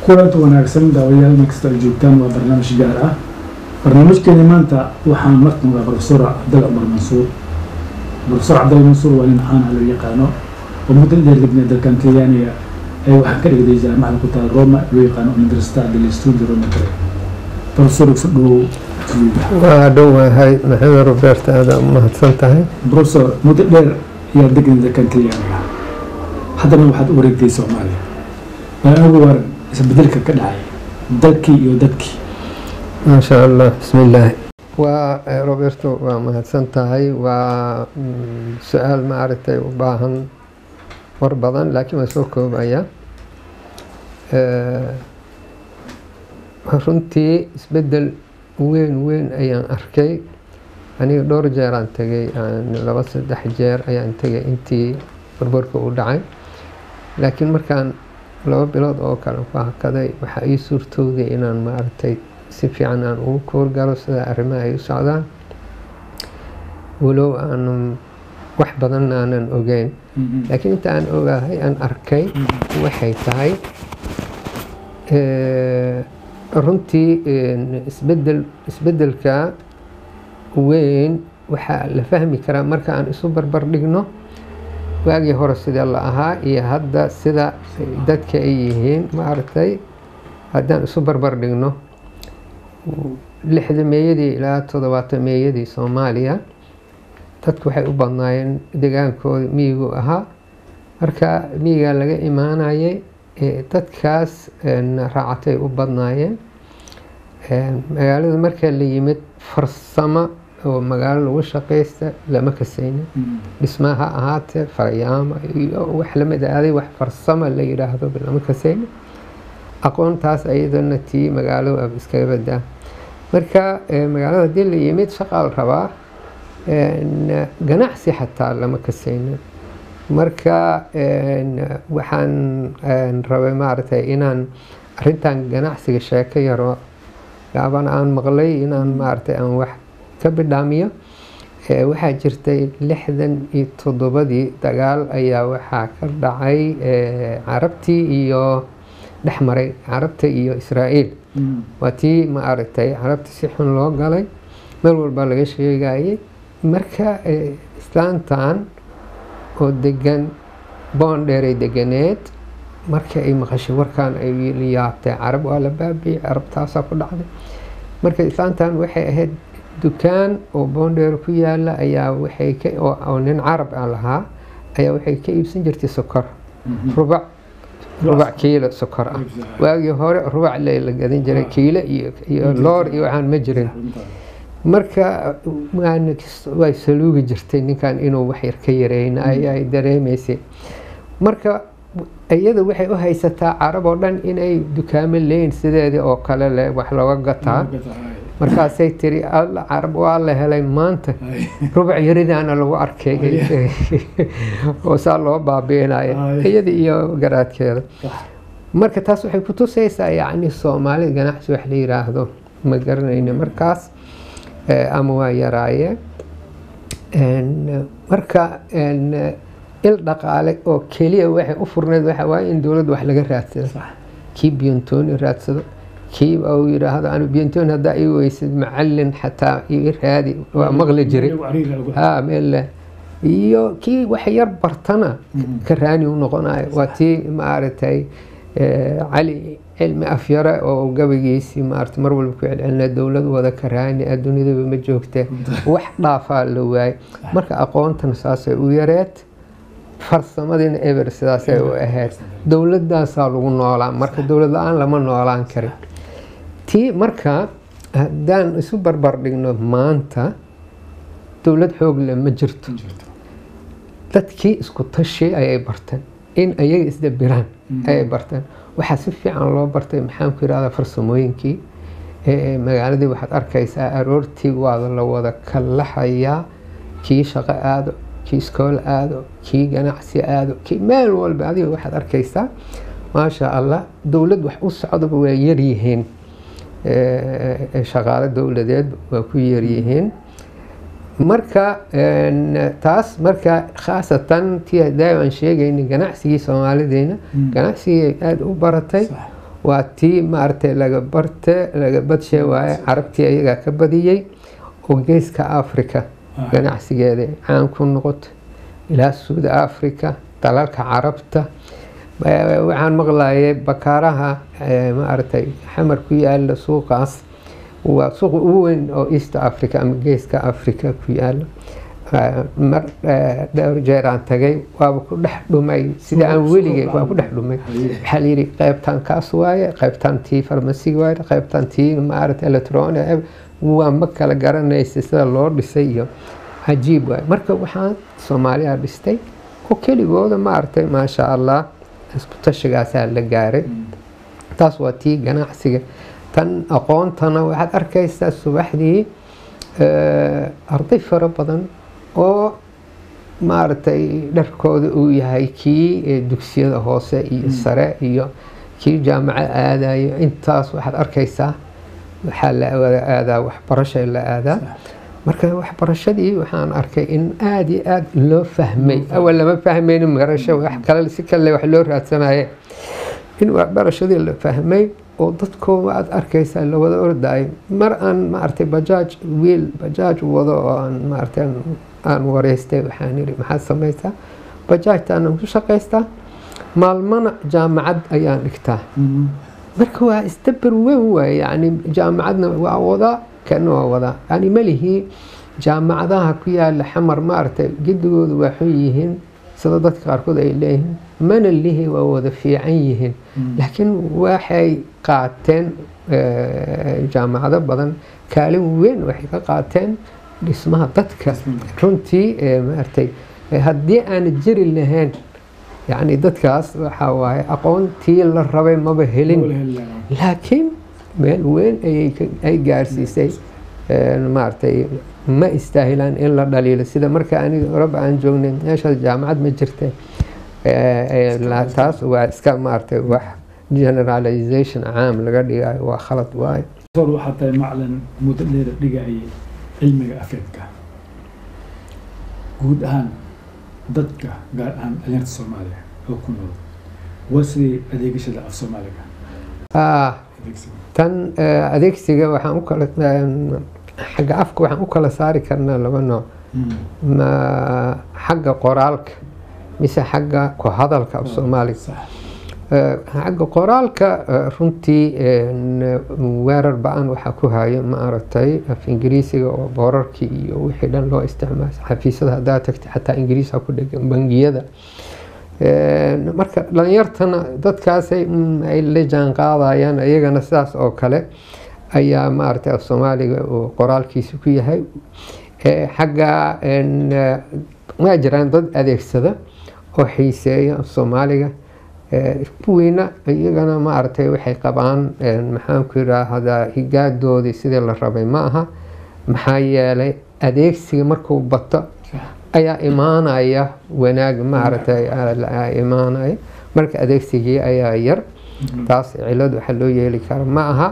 kulanka wanaagsan daawayaal markasta ay joogtaan waa barnaamij gaar ah barnaamijkeeni maanta waxaan martooda profesor cabdalla cumar mansuur profesor cabdalla mansuur waa nin caan ah loo yaqaano oo muddo dheer degnay dalkan kenyaaniga ee waxaa ka dhigday jaamacada ku taal roma loo yaqaano università degli studi roma tre profesor isu dhowow waa dhowahay maxamed roberta aada mahadsan tahay profesor muddo dheer ayaa degnay dalkan kenyaaniga haddana waxaad u wareegtay soomaaliya bal anigu waran isbedelka ka dhacay dalkii iyo dadkii maasha allah bismillaahi waa roberto waa mahadsan tahay waa su-aal maaragtay u baahan war badan laakiin waa soo koobaya runtii isbedel weyn weyn ayaan arkay aniga dhowr jeeraan tegay laba saddex jeer ayaan tegay intii barbarka u dhacay laakiin markaan laba bilood oo kale ku hakaday waxaa ii suurtooday inaan maaragtay si fiican aan ugu koorgalo sida arrimaha ay u socdaan walow aanan wax badan aanan ogeyn laakiin inta aan ogahay aan arkay waxay tahay runtii isbedel isbedelka weyn waxaa la fahmi karaa marka aan isu barbar dhigno waagii hore sidee la ahaa iyo hadda sida dadka ay yihiin maaragtay haddaan isu barbar dhigno lixda meeyadii ilaa toddobaatan meeyadii soomaaliya dadku waxay u badnaayeen degaankooda miyigu ahaa marka miyigaa laga imaanayay dadkaas raacatay u badnaayeen magaalada markaa la yimid farsamo oo magaalo lagu shaqaysta lama kasaynin dhismaa ha ahaatee farayaama iyo wax lamid aaday wax farsamo la yidhaahdo lama kasaynin aqoontaas ayadana tii magaalo ab iskaga badaa marka magaalada haddii la yimid shaqaa la rabaa ganacsi xataa lama kasaynin marka waxaan rabay maaragtay inaan arrintan ganacsiga sheeko yaro gaaban aan maqlay inaan maaragtay aan wax ka bidhaamiyo waxaa jirtay lixdan iyo toddobadii dagaal ayaa waxaa ka dhacay carabtii iyo dhex maray carabta iyo israa'iil waa tii ma aragtay carabta si xun loo galay meel walba laga sheegayay marka islaantan oo degan boondheeray deganeed markii ay maqashay warkaan ay yaabtay carab waa la baabiyey carabtaasaa ku dhacday marka islaantan waxay ahayd dukaan oo boondheer ku yaala ayaa waxay ka oo nin carab aan lahaa ayaa waxay ka iibsan jirtay sokor rubac rubac kiilo sokor ah waagii hore rubac la gadan jiray kiilo iyo iyo loor iyo waxaan ma jirin marka way saluugi jirtay ninkan inuu wax yar ka yareyna ay dareemaysay marka iyada waxay u haysataa carab oo dhan inay dukaamo leyn sideedii oo kale leh wax looga gataa markaasay tiri alla carab waa la helay maanta rubac yaridaana lagu arkay oo saa loo baabiinaya iyada iyo garaadkeeda marka taas waxay ku tusaysaa yacni soomaalida ganacsi wax la yiraahdo ma garanayna markaas ama waa yaraayeen marka il dhaqaale oo keliya waxay u furneyd waxa waaye in dowladda wax laga raadsado kii biyontooni raadsado kii uu yidhaahdo anu biyontooni haddaa ii weysid macallin xataa ii raadi waa maqli jiray ha meel iyo kii wax yar bartana ka raani u noqonayo waa tii maaragtay cali cilmi afyare oo gabagiisii maarata mar walba ku celcelina dowlad wada karaani adduunyadaba ma joogte wax dhaafaa la waayey marka aqoontan saasay u yareed farsamadiina eber sidaasay u ahayd dowladaasaa lagu noolaan marka dowlad la-aan lama noolaan karin tii marka haddaan isu barbar dhigno maanta dowlad xoog le ma jirto dadkii isku tashi ayay barteen in ayaga isdabiraan ayay barteen waxaa si fiican loo bartay maxaan ku yidhahdaa farsamooyinkii magaaladii waxaad arkaysaa aroortii waada la wada kallaxayaa kii shaqo aado kii iskool aado kii ganacsi aado kii meel walba adiga waxaad arkaysaa maasha allah dowlad wax u socdaba waa yaryihiin shaqaalo dowladeed waa ku yaryihiin marka taas marka khaasatan tii hadaayo aan sheegayna ganacsigii soomaalideena ganacsigii aada u baratay waa tii maaragtay laga barte laga badshe waaye carabtii ayagaa ka badiyey oo geeska africa ganacsigeeda caan ku noqoto ilaa suud africa dalalka carabta waxaan maqlayay bakaaraha maaragtay xamar ku yaala suuqaas waa suuqa ugu weyn oo east africa ama geeska africa ku yaala mar dhowr jeer aan tagay waaba ku dhex dhumay sida aan weligay waa ku dhex dhumay waxaa la yidhi qaybtan kaas waaye qaybtan tii farmasiga waaye qaybtan tii maaragta electroni waa ma kala garanaysa sida loo dhisay iyo cajiib waaye marka waxaan soomaaliya dhistay oo keligooda maaragtay maasha allah isku tashigaasaa la gaaray taas waa tii ganacsiga tan aqoontana waxaad arkaysaa subaxdii arday fara badan oo maaragtay dharkooda uu yahay kii dugsiyada hoose iyo sare iyo kii jaamaco aadayo intaas waxaad arkaysaa waxaa la wada aadaa waxbarasha la aadaa marka waxbarashadii waxaan arkay in aada iyo aada loo fahmay awal lama fahmaynin marasho wax kale si kale wax loo raadsanaye in waxbarashadii la fahmay oo dadkooda aada arkaysaa la wada ordayo mar aan maaragtay bajaaj wiil bajaaj wado oo aan maaragtay aan wareystay waxaan yidhi maxaad samaysaa bajaajtaanaan ku shaqaystaa maalmana jaamacad ayaan dhigtaa marka waa isdabar weyn waaye yani jaamacadna waa wadaa kana waa wadaa yani malihii jaamacadaha ku yaala xamar maaragtay gedigoodu waa xun yihiin sida dadka qaarkood ay leeyihiin mana lihi waa wada fiican yihiin laakiin waxay qaateen jaamacado badan kaalin weyn waxay ka qaateen dhismaha dadka runtii maaragtay haddii aan jiri lahayn yani dadkaas waxaa waaye aqoontii la rabay maba helin laakiin meel weyn ay gaarsiisay maaragtay ma istaahilaan in la dhaliilo sida marka aniga oraba aan joognay meeshaas jaamacad ma jirte taas waa iska maaragtay wax generalization caam laga dhigayo waa khalad waayo waxaa tahay maclan muddo dheer dhigayay cilmiga afeedka guud ahaan dadka gaar ahaan dhalinyarta soomaaliya oo ku nool waa sidii adeegashada af soomaaliga tan adeegsiga waxaan u kala xagga afka waxaan u kala saari karnaa laba nooc ma xagga qoraalka mise xagga ku hadalka af soomaaliga xagga qoraalka runtii weerar ba-an waxaa ku hayo ma aragtay af ingiriisiga oo boorarkii iyo wixii dhan loo isticmaala xafiisyada haddaa tagtay xataa ingiriisa ku dhegan bangiyada marka dhalinyartana dadkaasay ay la jaan qaadayaan iyagana sidaas oo kale ayaa maaragtay af soomaaliga uu qoraalkiisa ku yahay xagga waa jiraan dad adeegsada oo xiiseeya af soomaaliga kuwiina iyagana maaragtay waxay qabaan maxaan ku yidhaahdaa higaadoodii sidii la rabay ma aha maxaa yeelay adeegsiga markuu bato ayaa imaanaya wanaag maaragtay imaanaya marka adeegsigii ayaa yar taas cilad waxa loo yeeli kara ma aha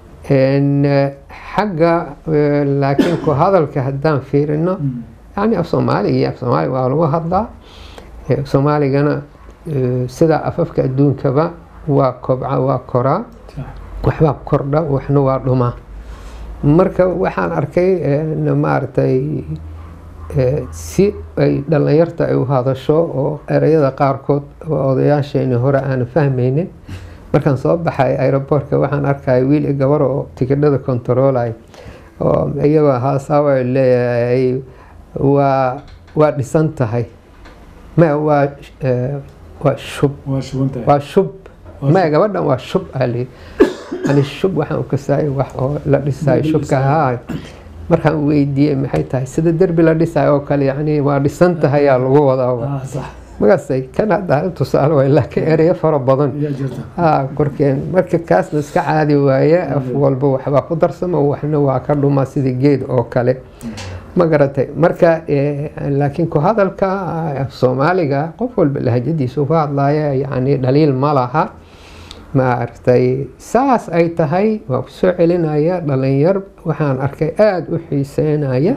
xagga laakiin ku hadalka haddaan fiirino yani af soomaaliga iyo af soomaaliga waa lagu hadlaa soomaaligana sida afafka adduunkaba waa kobca waa koraa waxbaa kordha waxna waa dhumaa marka waxaan arkay maaragtay si ay dhalinyarta ay u hadasho oo ereyada qaarkood odayaasheeni hore aana fahmaynin markaan soo baxay aeroboortka waxaan arkaya wiil i gabar oo tikidhada kontaroolay oo iyagoo haasaaba leeyahay waa waa dhisan tahay ma waa waa shub waa shub ma gabadhan waa shub ali ani shub waxaan ukasaay wax oo la dhisayo shubka haa markaan weydiiyey maxay tahay sida derbi la dhisayo oo kale yani waa dhisan tahay yaa lagu wadaa magasay kan hadda tusaale way laakiin ereyo fara badan korkeen marka kaasna iska caadi waaye af walba waxbaa ku darsamo waxna waa ka dhuma sida geed oo kale ma garatay marka laakiin ku hadalka soomaaliga qof walba lahajadiisa uga hadlaya yani dhaliil ma laha maaragtay saas ay tahay waa kusoo celinaya dhalinyar waxaan arkay aada u xiiseynaya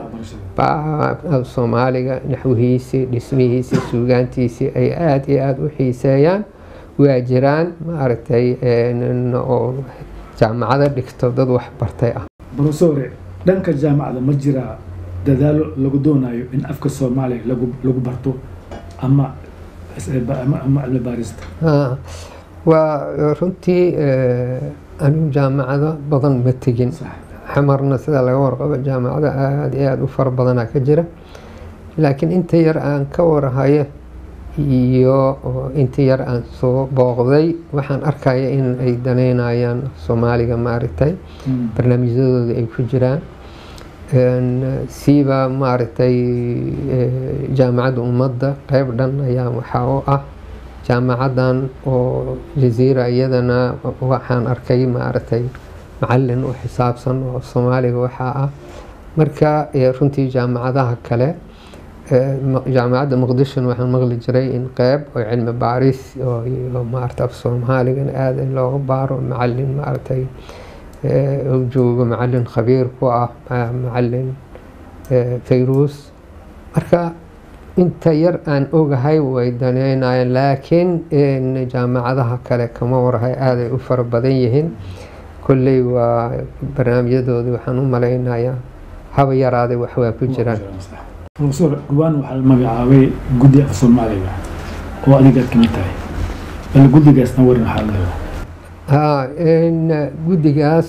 soomaaliga naxwihiisii dhismihiisii suugaantiisii ay aada iyo aada u xiiseeyaan waa jiraan maaragtay oo jaamacado dhigto dad wax bartay ah brofesore dhanka jaamacada ma jiraa dadaalo lagu doonayo in afka soomaaliya lagu lagu barto ama ama cilmi baarista waa runtii anigu jaamacado badan ma tegin xamarna sida laga warqabo jaamacado aada iyo aada u fara badanaa ka jira laakiin inta yar aan ka warhayo iyo inta yar aan soo booqday waxaan arkaya in ay daneynayaan soomaaliga maaragtay barnaamijyadooda ay ku jiraan siiba maaragtay jaamacadda ummadda qeyb dhan ayaa waxaa u ah jaamacadan oo jaziira iyadana waxaan arkay maaragtay macalin u xisaabsan oo soomaaliga waxaa ah marka runtii jaamacadaha kale jaamacadda muqdishona waxaan maqli jiray in qeyb oo cilmi baaris iyo maarata af soomaaligan aada in looga baaro macalin maaragtay u joogo macalin khabiir ku ah macalin fayruus marka inta yar aan ogahay way daneynayaan laakiin jaamacadaha kale kama warhay aaday u fara badan yihiin kolley waa barnaamijyadooda waxaan u malaynayaa haba yaraaday wax waa ku jiraan profesor dhawaan waxaa la magacaabay guddi af soomaaliga oo adigaad kamid tahay bal guddigaasna waran waxaa leedahay ha guddigaas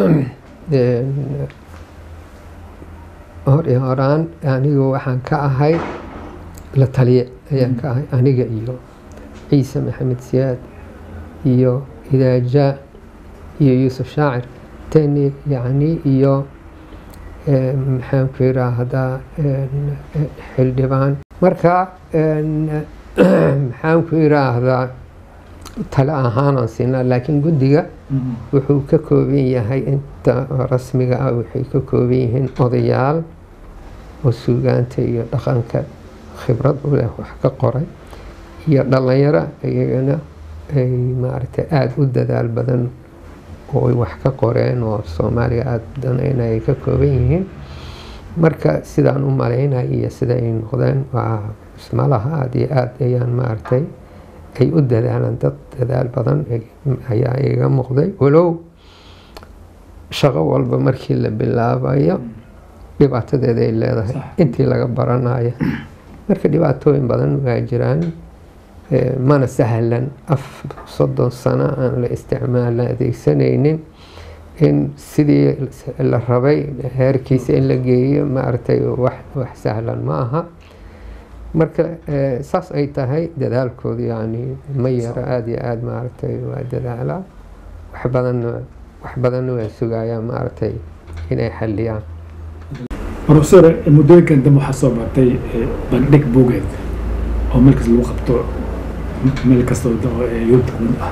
hor iyo horaan anigu waxaan ka ahay la taliye ayaan ka ahay aniga iyo ciise maxamed siyaad iyo idaaja iyo yuusuf shaacir teni yacni iyo maxaan ku yiraahdaa xildhibaan marka maxaan ku yiraahdaa tale ahaanaan siinaa laakiin guddiga wuxuu ka kooban yahay inta rasmiga ah waxay ka kooban yihiin odayaal oo suugaanta iyo dhaqanka khibrad u leh wax ka qoray iyo dhalinyaro iyagana ay maaragtay aada u dadaal badan oo ay wax ka qoreen oo soomaaliga aada danayna ay ka kooban yihiin marka sidaan u malaynaya iyo sida ay noqdeen waa ismalaha aada iyo aada ayaan maaragtay ay u dadaalaan dad dadaal badan ayaa iga muuqday walow shaqo walba markii la bilaabayo dhibaatadeeda ay leedahay intii laga baranayo marka dhibaatooyin badan waa jiraan mana sahlan af soddon sano aan la isticmaala adeegsanaynin in sidii la rabay heerkiisa in la geeyo maaragtay wax wax sahlan ma aha marka saas ay tahay dadaalkooda yani ma yaro aada iyo aada maaragtay waa dadaalaa wax badanna wax badanna waa sugayaa maaragtay inay xaliyaan profesor muddooyinkan dambe waxaa soo bartay bandhig buugeed oo meel kasta lagu qabto meel kasta yurubta kamid ah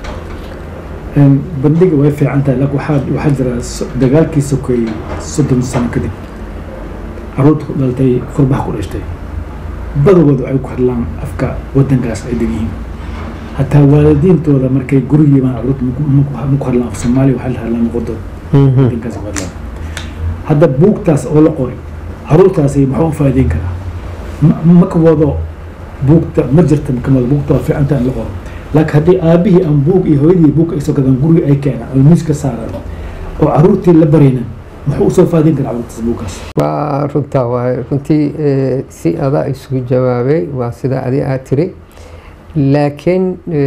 bandhiga way fiican tahay laakiin waxaa waxaa jira dagaalkii sokeeyey soddon sano kadib caruurta ku dhaltay furbaha ku dhashtay badagooda waxay ku hadlaan afka wadankaas ay degyihiin hataa waalidiintooda markay guri yimaan caruurta ma ku hadlaan af soomaaliya waxaa la hadlaan luqadooda wadankaas ku hadlaan hadda buugtaas oo la qoray caruurtaasi maxuu faa'iideyn karaa ma ka wado buugta ma jirta ma ka wado buugta waa fiicanta in la qoro laakiin haddii aabihii aan buug iyo hooyadii buug ay soo gadaan guriga ay keenaan oo miiska saaraan oo caruurtii la baraynan muxuu usoo faa'iideyn karaa caruurtaas buugkaas waa runtaa waay runtii si adaa isugu jawaabay waa sida adi aad tiri laakiin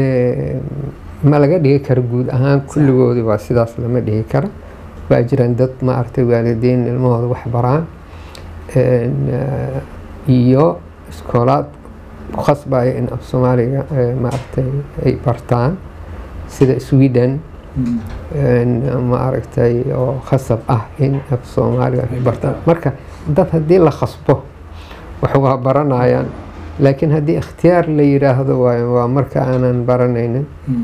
ma laga dhigi karo guud ahaan kulligoodii waa sidaas lama dhigi karo waa jiraan dad maaragtay waalidiin ilmahooda wax baraan iyo iskoolaad ku khasbaya in af soomaaliga maaragtay ay bartaan sida sweden maaragtay oo khasab ah in af soomaaliga ay bartaan marka dad haddii la khasbo wax waa baranayaan laakiin haddii ikhtiyaar la yiraahdo waayo waa marka aanan baranaynin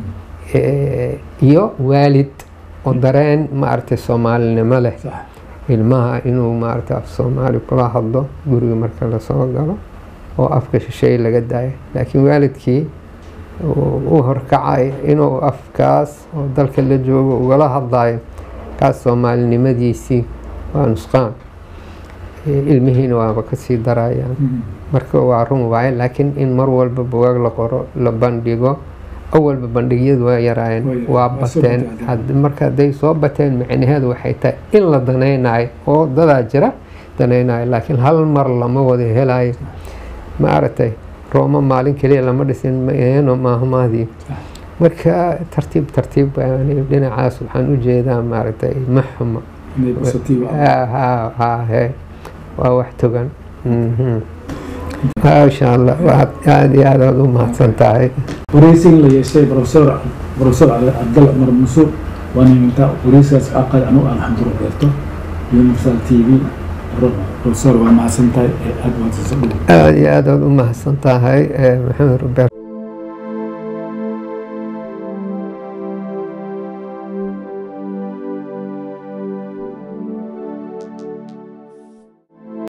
iyo waalid oo dareen maaragtay soomaalinimo leh ilmaha inuu maaragtay af soomaali kula hadlo guriga marka lasoo galo oo afka shisheeye laga daayo laakiin waalidkii u horkacay inuu afkaas oo dalka la joogo ugala hadlayo kaas soomaalinimadiisii waa nusqaan ilmihiina waaba kasii darayaan marka waa run waaye laakiin in mar walba bugaag la qoro la bandhigo awalba bandhigyadu waa Waa yaraayeen yaraayeen, waa waa soo bateen bateen. Had- marka hadday soo bateen micnaheedu waxay tahay in la danaynayo oo dadaa jira danaynayo laakiin hal mar lama wada helayo ma aragtay rooma maalin keliya lama dhisin ma aheeno maahmaadii marka tartiib tartiib yani dhinacaas waxaan u jeedaa maaragtay ma xumo inay positive ah. Ha- ha- ha- he. waa wax togan Mhm. maasha allah waad aada iyo aad aad u mahadsan tahay wareysigan la yeeshay professor professor cabdalla cumar mansuur waana inta wareysigaas aqal anu aan xamduro beerto universal t v professor waa mahadsan tahay ee aada mahadsansan dhow aada iyo aad aad u mahadsan tahay eh, maxamed rubeer